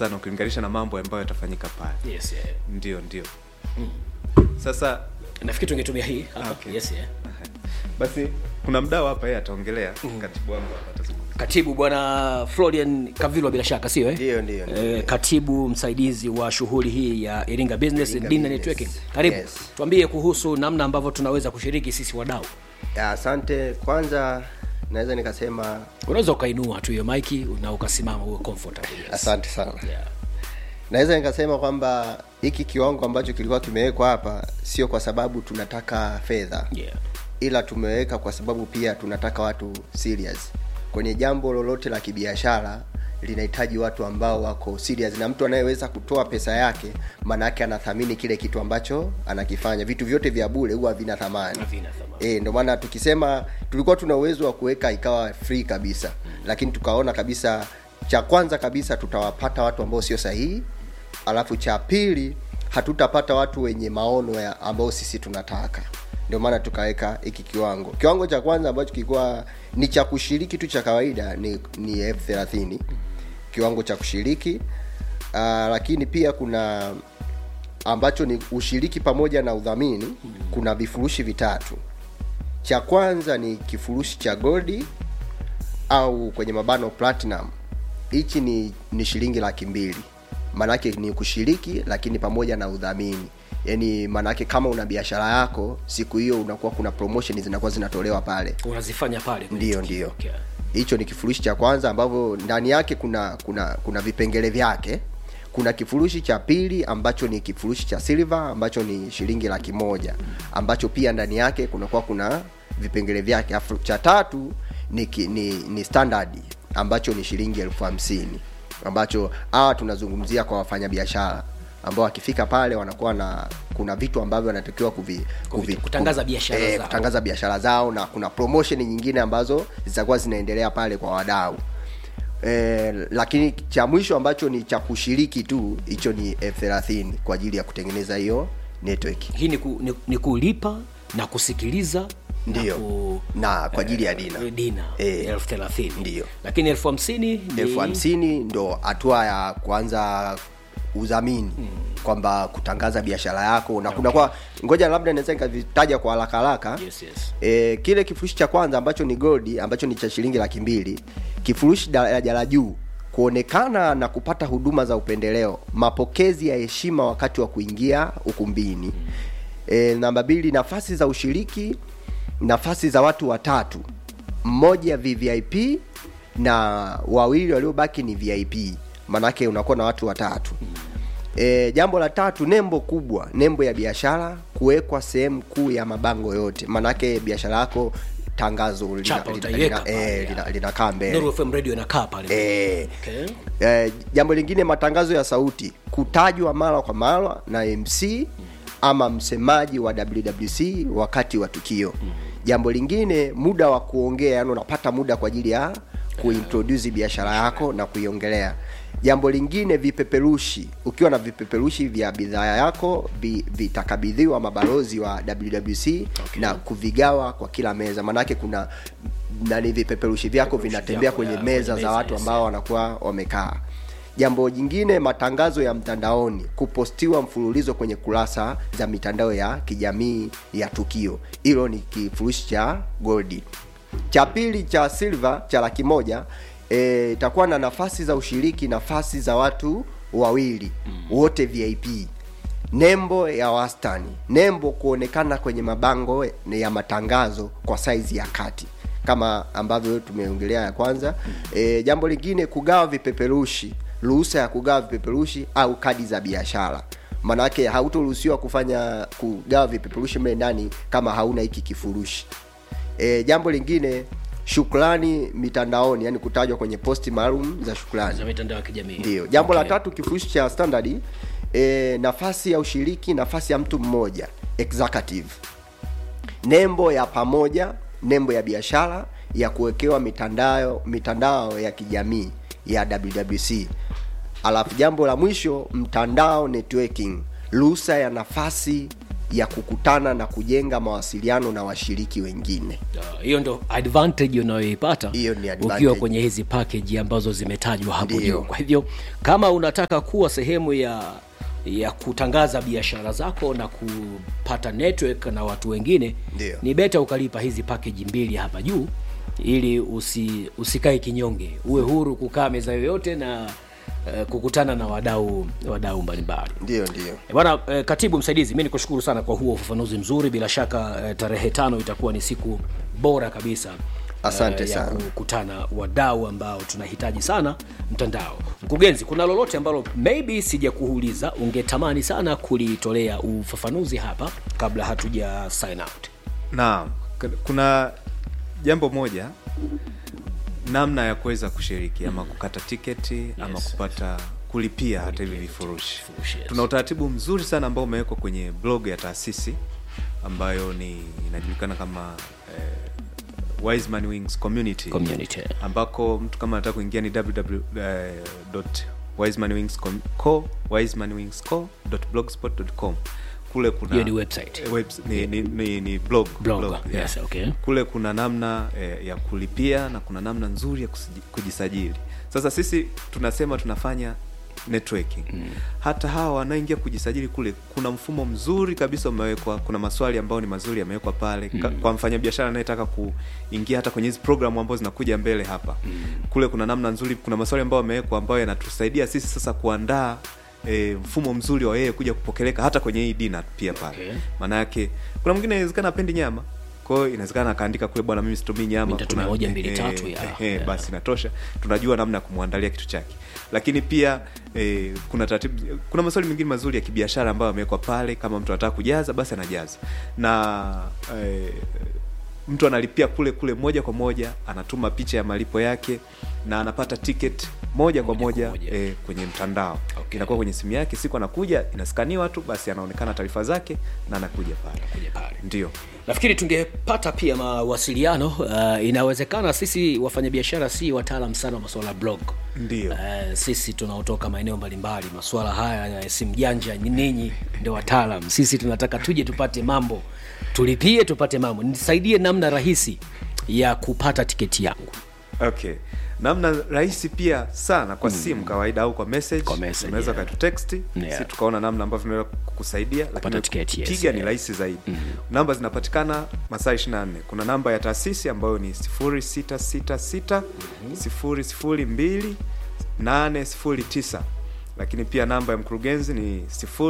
sana ukilinganisha na mambo ambayo yatafanyika pale yes yeah. ndio ndio sasa nafikiri tungetumia hii hapa Okay. yes yeah. basi kuna mdau hapa yeye ataongelea katibu wangu hapa atazungumza katibu bwana florian kavilwa bila shaka sio eh? Ndio, ndio, ndio. eh, katibu msaidizi wa shughuli hii ya iringa business Iringa Dina Business. networking karibu Yes. tuambie kuhusu namna ambavyo tunaweza kushiriki sisi wadau Ya, asante kwanza naweza nikasema unaweza ukainua tu hiyo maiki na ukasimama uwe comfortable yes. asante sana yeah. naweza nikasema kwamba hiki kiwango ambacho kilikuwa kimewekwa hapa sio kwa sababu tunataka fedha Yeah. ila tumeweka kwa sababu pia tunataka watu serious kwenye jambo lolote la kibiashara linahitaji watu ambao wako serious na mtu anayeweza kutoa pesa yake maana yake anathamini kile kitu ambacho anakifanya vitu vyote vya bure huwa havina thamani Havina thamani. e, ndio maana tukisema tulikuwa tuna uwezo wa kuweka ikawa free kabisa lakini tukaona kabisa cha kwanza kabisa tutawapata watu ambao sio sahihi alafu cha pili hatutapata watu wenye maono ya ambao sisi tunataka ndio maana tukaweka hiki kiwango kiwango cha kwanza ambacho kilikuwa ni cha kushiriki tu cha kawaida ni, ni elfu thelathini kiwango cha kushiriki uh, lakini pia kuna ambacho ni ushiriki pamoja na udhamini kuna vifurushi vitatu cha kwanza ni kifurushi cha goldi au kwenye mabano platinum hichi ni, ni shilingi laki mbili maanake ni kushiriki lakini pamoja na udhamini yaani maanake kama una biashara yako siku hiyo unakuwa kuna promotion zinakuwa zinatolewa pale unazifanya pale kwenye ndio tukio. ndio Okay. hicho ni kifurushi cha kwanza ambavyo ndani yake kuna kuna kuna vipengele vyake kuna kifurushi cha pili ambacho ni kifurushi cha silver ambacho ni shilingi laki moja ambacho pia ndani yake kunakuwa kuna vipengele vyake afu cha tatu ni, ki, ni, ni standard ambacho ni shilingi elfu hamsini ambacho hawa tunazungumzia kwa wafanyabiashara ambao wakifika pale wanakuwa na kuna vitu ambavyo wanatakiwa kuvi, kuvi, kutangaza biashara eh, zao. kutangaza biashara zao na kuna promotion nyingine ambazo zitakuwa zinaendelea pale kwa wadau e, lakini cha mwisho ambacho ni cha kushiriki tu hicho ni elfu thelathini kwa ajili ya kutengeneza hiyo network hii ni, ku, ni, ni kulipa na kusikiliza Ndiyo. na, ku, na kwa ajili ya dina eh, dina Eh, elfu thelathini ndiyo. lakini elfu hamsini ni- elfu hamsini ndo hatua ya kuanza udhamini mm. kwamba kutangaza biashara yako na kuna kwa ngoja labda naweza nikavitaja kwa haraka haraka Yes, yes. e, kile kifurushi cha kwanza ambacho ni goldi ambacho ni cha shilingi laki mbili kifurushi daraja la juu kuonekana na kupata huduma za upendeleo mapokezi ya heshima wakati wa kuingia ukumbini e, namba mbili nafasi za ushiriki nafasi za watu watatu mmoja vvip na wawili waliobaki ni vip manake unakuwa na watu watatu E, jambo la tatu nembo kubwa nembo ya biashara kuwekwa sehemu kuu ya mabango yote manake biashara yako tangazo lina- Chapa lina- utaiweka lina- pale, eh, ya. lina- linakaa mbele Nuru FM radio inakaa pale Eh, okay. eh, jambo lingine matangazo ya sauti kutajwa mara kwa mara na mc ama msemaji wa wwc wakati wa tukio jambo lingine muda wa kuongea yani unapata muda kwa ajili ya kuintroduce biashara yako na kuiongelea jambo lingine vipeperushi ukiwa na vipeperushi vya bidhaa yako vi- vitakabidhiwa mabalozi wa wwc okay. na kuvigawa kwa kila meza maanake kuna nani vipeperushi vyako vinatembea vyako, kwenye ya, meza kwenye za meza, watu yes, ambao wanakuwa wamekaa jambo jingine matangazo ya mtandaoni kupostiwa mfululizo kwenye kurasa za mitandao ya kijamii ya tukio hilo ni kifurushi cha goldi cha pili cha silver cha laki moja eh, itakuwa na nafasi za ushiriki nafasi za watu wawili wote vip nembo ya wastani nembo kuonekana kwenye mabango ya matangazo kwa saizi ya kati kama ambavyo tumeongelea ya kwanza e, jambo lingine kugawa vipeperushi ruhusa ya kugawa vipeperushi au kadi za biashara manake hautoruhusiwa kufanya kugawa vipeperushi mle ndani kama hauna hiki kifurushi e, jambo lingine shukrani mitandaoni yani kutajwa kwenye posti maalum za shukrani za mitandao ya kijamii ndio jambo Okay. la tatu kifurushi cha standard e, nafasi ya ushiriki nafasi ya mtu mmoja executive nembo ya pamoja nembo ya biashara ya kuwekewa mitandao mitandao ya kijamii ya wwc alafu jambo la mwisho mtandao networking ruhusa ya nafasi ya kukutana na kujenga mawasiliano na washiriki wengine Uh, hiyo ndo advantage unayoipata Hiyo ni advantage. ukiwa kwenye hizi package ambazo zimetajwa hapo Ndiyo. juu kwa hivyo kama unataka kuwa sehemu ya ya kutangaza biashara zako na kupata network na watu wengine Ndiyo. ni beta ukalipa hizi package mbili hapa juu ili usi, usikae kinyonge uwe huru kukaa meza yoyote na uh, kukutana na wadau wadau mbalimbali ndio ndio Eh, Bwana eh, katibu msaidizi, mi nikushukuru sana kwa huo ufafanuzi mzuri. Bila shaka eh, tarehe tano itakuwa ni siku bora kabisa Asante ya sana. kukutana wadau ambao tunahitaji sana mtandao. Mkurugenzi, kuna lolote ambalo maybe sijakuuliza ungetamani sana kulitolea ufafanuzi hapa kabla hatuja sign out? naam k- kuna jambo moja namna ya kuweza kushiriki ama kukata tiketi ama Yes. kupata kulipia hata hivi vifurushi Vifurushi, yes. tuna utaratibu mzuri sana ambao umewekwa kwenye blog ya taasisi ambayo ni inajulikana kama eh, Wiseman Wings Community, Community. ambako mtu kama anataka kuingia ni www.wisemanwingsco.blogspot.com kule kuna Hiyo ni website. eh, webs, ni, ni, ni, ni blog, Blog, yes, okay. kule kuna namna eh, ya kulipia na kuna namna nzuri ya kusiji- kujisajili sasa sisi tunasema tunafanya networking mm. hata hawa wanaoingia kujisajili kule kuna mfumo mzuri kabisa umewekwa kuna maswali ambayo ni mazuri yamewekwa pale mm. kwa mfanyabiashara anayetaka kuingia hata kwenye hizi programu ambazo zinakuja mbele hapa mm. kule kuna namna nzuri kuna maswali ambayo yamewekwa ambayo yanatusaidia sisi sasa kuandaa E, mfumo mzuri wa yeye kuja kupokeleka hata kwenye hii dina pia pale Okay. maana yake kuna mwingine inawezekana apendi nyama kwa hiyo inawezekana akaandika kule bwana mimi situmii nyama Nitatumia kuna- moja, mbili, eh, tatu, eh, ya. eh, Ya. basi inatosha tunajua namna ya kumwandalia kitu chake lakini pia eh, kuna taratibu kuna maswali mengine mazuri ya kibiashara ambayo amewekwa pale kama mtu anataka kujaza basi anajaza na eh, mtu analipia kule kule moja kwa moja anatuma picha ya malipo yake na anapata ticket moja kwa Moja kwa moja, moja. eh, kwenye mtandao Okay. inakuwa kwenye simu yake siku anakuja inaskaniwa tu basi anaonekana taarifa zake na anakuja pale Kuja pale. ndio nafikiri tungepata pia mawasiliano uh, inawezekana sisi wafanyabiashara si wataalam sana wa masuala ya blog Ndio. uh, sisi tunaotoka maeneo mbalimbali masuala haya ya simu janja ni ninyi ndio wataalam sisi tunataka tuje tupate mambo tulipie tupate mambo nisaidie namna rahisi ya kupata tiketi yangu okay namna rahisi pia sana kwa simu kawaida au kwa message Kwa message, unaweza yeah. ukatutext Yeah. si tukaona namna ambavyo tunaweza kukusaidia lakini tiketi, yes, piga ni yeah. rahisi zaidi namba zinapatikana masaa 24 kuna namba ya taasisi ambayo ni 0666 002 809 lakini pia namba ya mkurugenzi ni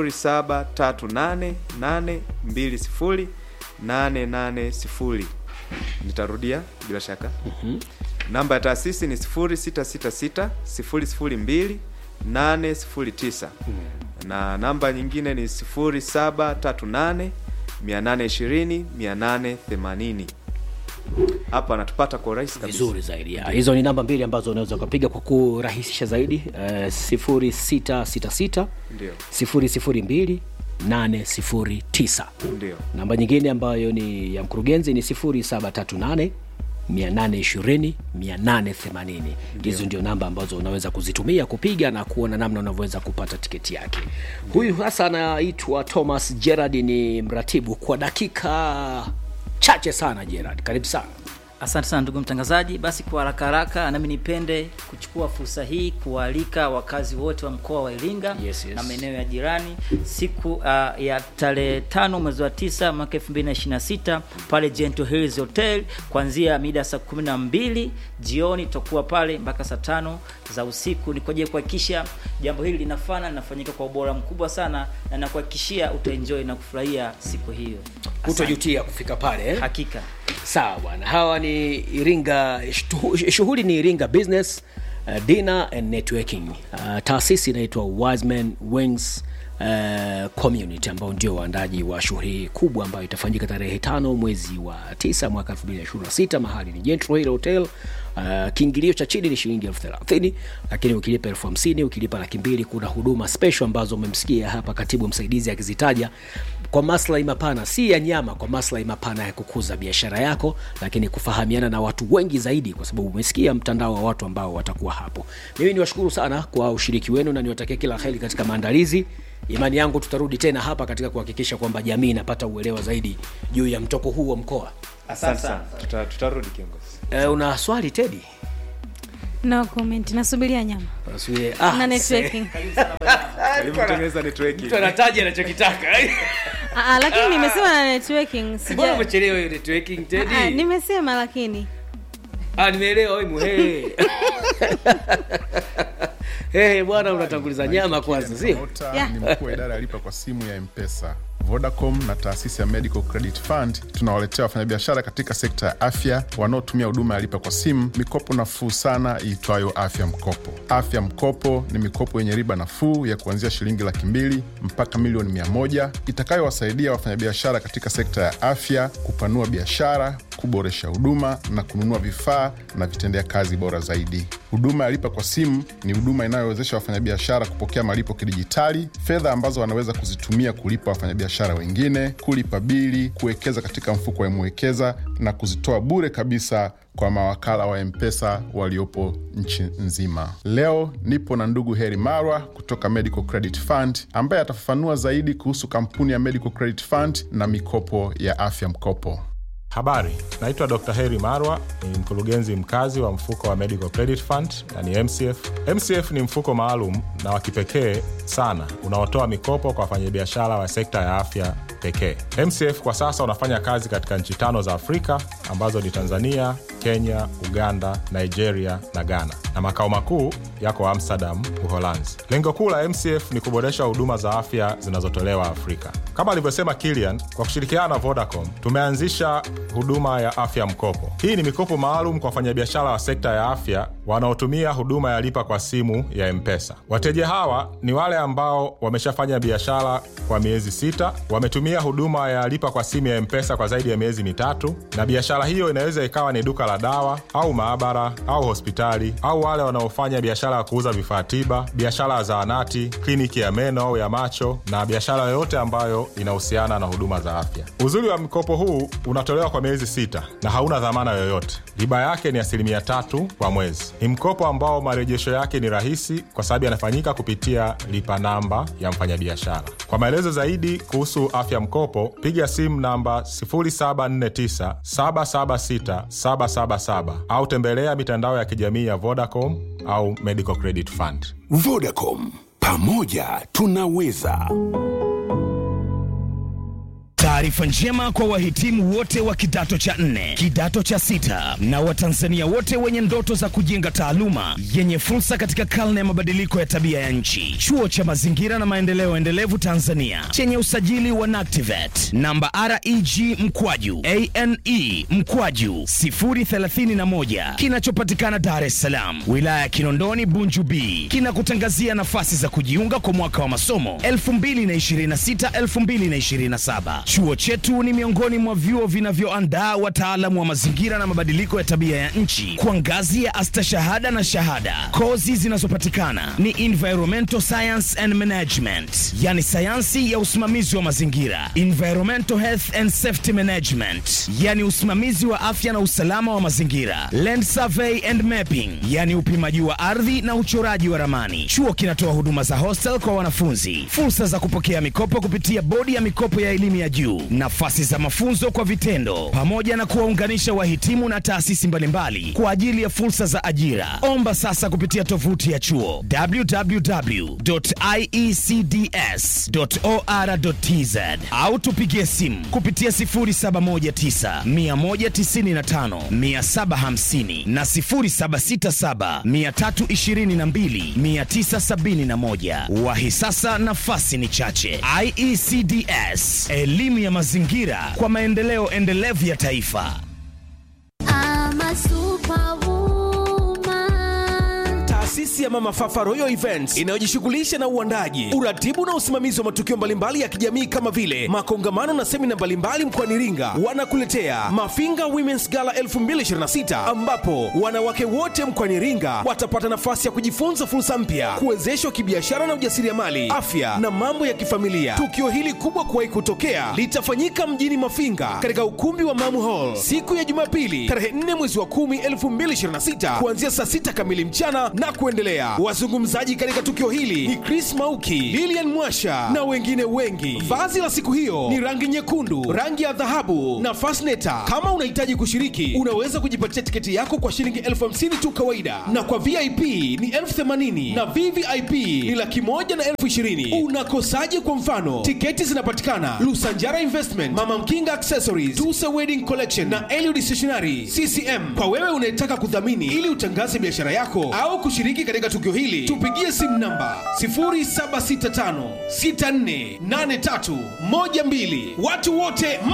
073882 880 nitarudia bila shaka namba ya taasisi ni 0666 002 809 na namba nyingine ni 0738 820 880 hapa anatupata kwa urahisi kabisa vizuri zaidi ya. hizo ni namba mbili ambazo unaweza ukapiga kwa kurahisisha zaidi uh, sifuri sita sita sita Ndio. sifuri sifuri mbili nane sifuri tisa Ndio. namba nyingine ambayo ni ya mkurugenzi ni sifuri saba tatu nane 820 880 hizo ndio namba ambazo unaweza kuzitumia kupiga na kuona namna unavyoweza kupata tiketi yake huyu hasa anaitwa thomas gerard ni mratibu kwa dakika chache sana gerard karibu sana Asante sana ndugu mtangazaji. Basi kwa haraka haraka, nami nipende kuchukua fursa hii kuwaalika wakazi wote wa mkoa wa Iringa Yes, yes. na maeneo ya jirani siku uh, ya tarehe tano mwezi wa tisa mwaka 2026 pale Gentle Hills Hotel kuanzia mida saa kumi na mbili jioni tutakuwa pale mpaka saa tano za usiku. Ni kwa ajili ya kuhakikisha jambo hili linafana linafanyika kwa ubora mkubwa sana, na nakuhakikishia utaenjoy na kufurahia siku hiyo. Asante. hutojutia kufika pale eh? Hakika. sawa bwana hawa ni iringa shtu- shughuli ni iringa business uh, dinner and networking uh, taasisi inaitwa wiseman wings Uh, community ambao ndio waandaji wa shughuli hii kubwa ambayo itafanyika tarehe tano mwezi wa tisa mwaka 2026 mahali ni Gentle Hill hotel uh, kiingilio cha chini ni shilingi elfu thelathini lakini ukilipa elfu hamsini ukilipa laki mbili kuna huduma special ambazo umemsikia hapa katibu msaidizi akizitaja kwa maslahi mapana si ya nyama kwa maslahi mapana ya kukuza biashara yako lakini kufahamiana na watu wengi zaidi kwa sababu umesikia mtandao wa watu ambao watakuwa hapo mimi niwashukuru sana kwa ushiriki wenu na niwatakia kila heri katika maandalizi imani yangu tutarudi tena hapa katika kuhakikisha kwamba jamii inapata uelewa zaidi juu ya mtoko huu wa mkoa asante sana Tuta- tutarudi kiongozi e, una swali tedi no comment nasubiria nyama Unasubiri- ah, na se- networking karibu tengeneza network mtu anataja anachokitaka Ah, ah, lakini nimesema na networking mbona sija umechelewa hiyo networking tedi Ah, nimesema lakini Ah, nimeelewa wewe muhehe. Hey, bwana unatanguliza nyama kwanza, sio? Mota Yeah. ni mkuu wa idara ya lipa kwa simu ya Mpesa. Vodacom na taasisi ya Medical Credit Fund tunawaletea wafanyabiashara katika sekta ya afya wanaotumia huduma ya lipa kwa simu mikopo nafuu sana iitwayo Afya Mkopo. Afya Mkopo ni mikopo yenye riba nafuu ya kuanzia shilingi laki mbili mpaka milioni mia moja itakayowasaidia wafanyabiashara katika sekta ya afya kupanua biashara, kuboresha huduma na kununua vifaa na vitendea kazi bora zaidi. Huduma ya lipa kwa simu ni huduma inayowezesha wafanyabiashara kupokea malipo kidijitali, fedha ambazo wanaweza kuzitumia kulipa wafanyabiashara wengine, kulipa bili, kuwekeza katika mfuko wa Mwekeza na kuzitoa bure kabisa kwa mawakala wa Mpesa waliopo nchi nzima. Leo nipo na ndugu Heri Marwa kutoka Medical Credit Fund ambaye atafafanua zaidi kuhusu kampuni ya Medical Credit Fund na mikopo ya afya mkopo. Habari, naitwa Dr. Heri Marwa, ni mkurugenzi mkazi wa mfuko wa Medical Credit Fund na ni MCF. MCF ni mfuko maalum na wa kipekee sana unaotoa mikopo kwa wafanyabiashara wa sekta ya afya pekee. MCF kwa sasa unafanya kazi katika nchi tano za Afrika ambazo ni Tanzania, Kenya, Uganda, Nigeria na Ghana, na makao makuu yako Amsterdam, Uholanzi. Lengo kuu la MCF ni kuboresha huduma za afya zinazotolewa Afrika. Kama alivyosema Kilian, kwa kushirikiana na Vodacom tumeanzisha huduma ya afya mkopo. Hii ni mikopo maalum kwa wafanyabiashara wa sekta ya afya wanaotumia huduma ya lipa kwa simu ya Mpesa. Wateja hawa ni wale ambao wameshafanya biashara kwa miezi sita, wametumia huduma ya lipa kwa simu ya Mpesa kwa zaidi ya miezi mitatu, na biashara hiyo inaweza ikawa ni duka la dawa au maabara au hospitali, au wale wanaofanya biashara ya kuuza vifaa tiba, biashara ya zahanati, kliniki ya meno au ya macho, na biashara yoyote ambayo inahusiana na huduma za afya. Uzuri wa mkopo huu unatolewa kwa miezi sita na hauna dhamana yoyote. Riba yake ni asilimia tatu kwa mwezi. Ni mkopo ambao marejesho yake ni rahisi kwa sababu yanafanyika kupitia lipa namba ya mfanyabiashara. Kwa maelezo zaidi kuhusu afya mkopo, piga simu namba 0749 776 777 au tembelea mitandao ya kijamii ya Vodacom au Medical Credit Fund. Vodacom, pamoja tunaweza. Taarifa njema kwa wahitimu wote wa kidato cha nne, kidato cha sita na Watanzania wote wenye ndoto za kujenga taaluma yenye fursa katika karne ya mabadiliko ya tabia ya nchi. Chuo cha Mazingira na Maendeleo Endelevu Tanzania chenye usajili wa NACTIVAT namba REG mkwaju ane mkwaju 031 kinachopatikana Dar es Salaam, wilaya ya Kinondoni, Bunju B, kinakutangazia nafasi za kujiunga kwa mwaka wa masomo 2026-2027. Chuo chetu ni miongoni mwa vyuo vinavyoandaa wataalamu wa mazingira na mabadiliko ya tabia ya nchi kwa ngazi ya astashahada na shahada. Kozi zinazopatikana ni environmental science and management, yani sayansi ya usimamizi wa mazingira, environmental health and safety management, yani usimamizi wa afya na usalama wa mazingira, land survey and mapping, yani upimaji wa ardhi na uchoraji wa ramani. Chuo kinatoa huduma za hostel kwa wanafunzi, fursa za kupokea mikopo kupitia bodi ya mikopo ya elimu ya juu, nafasi za mafunzo kwa vitendo, pamoja na kuwaunganisha wahitimu na taasisi mbalimbali kwa ajili ya fursa za ajira. Omba sasa kupitia tovuti ya chuo www.iecds.or.tz au tupigie simu kupitia 0719 195 750 na 0767 322 971. Wahi sasa, nafasi ni chache. IECDS, elimu ya mazingira kwa maendeleo endelevu ya taifa. I'm a superwoman. Taasisi ya Mama Fafa Royal Events inayojishughulisha na uandaji, uratibu na usimamizi wa matukio mbalimbali ya kijamii kama vile makongamano na semina mbalimbali mkoani Iringa, wanakuletea Mafinga Women's Gala 2026 ambapo wanawake wote mkoani Iringa watapata nafasi ya kujifunza fursa mpya, kuwezeshwa kibiashara na ujasiriamali, afya na mambo ya kifamilia. Tukio hili kubwa kuwahi kutokea litafanyika mjini Mafinga katika ukumbi wa Mamu Hall siku ya Jumapili tarehe 4 mwezi wa 10 2026 kuanzia saa 6 kamili mchana na kuendelea. inaendelea. Wazungumzaji katika tukio hili ni Chris Mauki, Lilian Mwasha na wengine wengi. Vazi la siku hiyo ni rangi nyekundu, rangi ya dhahabu na fasneta. Kama unahitaji kushiriki, unaweza kujipatia tiketi yako kwa shilingi elfu hamsini tu kawaida, na kwa VIP ni elfu themanini na VVIP ni laki moja na elfu ishirini. Unakosaje? Kwa mfano, tiketi zinapatikana Lusanjara Investment, Mama Mkinga Accessories, Tusa Wedding Collection na Eliud Stationery CCM. Kwa wewe unayetaka kudhamini ili utangaze biashara yako au kushiriki katika tukio hili, tupigie simu namba 0765648312. Watu wote